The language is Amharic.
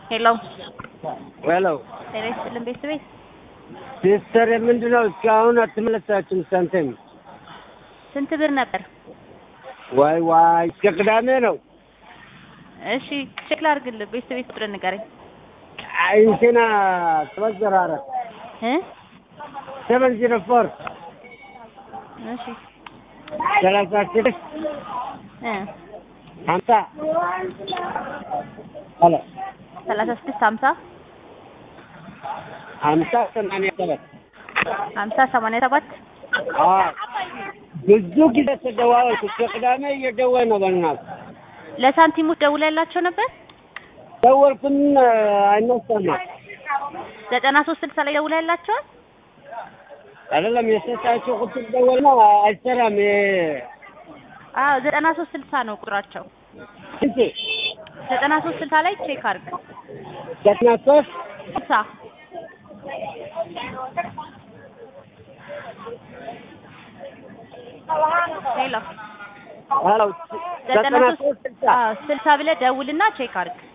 ሄሎ ሄሎ ጤና ይስጥልን ቤተሰቤት ሲስተር ምንድን ነው እስካሁን አትመለሳችሁም? ሳንቲም ስንት ብር ነበር? ዋይ ዋይ እስከ ቅዳሜ ነው። እሺ ቼክ ላድርግልህ። ቤተሰቤት ቁጥር ንገረኝ አይ እንትና ሰባት ዜሮ አራት እ ሰቨን ዜሮ ፎር እሺ ሰላሳ ስድስት እ ሀምሳ ሄሎ ሰላሳ ስድስት ሀምሳ ሀምሳ ሰማንያ ሰባት ሀምሳ ሰማንያ ሰባት አዎ ብዙ ጊዜ ተደዋወልኩ። እስከ ቅዳሜ እየደወል ነው። በእናትህ ለሳንቲሞች ደውለህላቸው ነበር? ደወልኩኝ አይነሳም። ዘጠና ሶስት ስልሳ ላይ ደውለህላቸዋል? አይደለም የሰጣቸው ቁጥር ደወል ነው አይሰራም። አዎ ዘጠና ሶስት ስልሳ ነው ቁጥራቸው። ስንት ዘጠና ሶስት ስልሳ ላይ ቼክ አድርግ። ዘጠና ሶስት ስልሳ ሄሎ ሄሎ ዘጠና ዘጠና ሶስት ሶስት ስልሳ አዎ ስልሳ ብለህ ደውልና ቼክ አድርግ።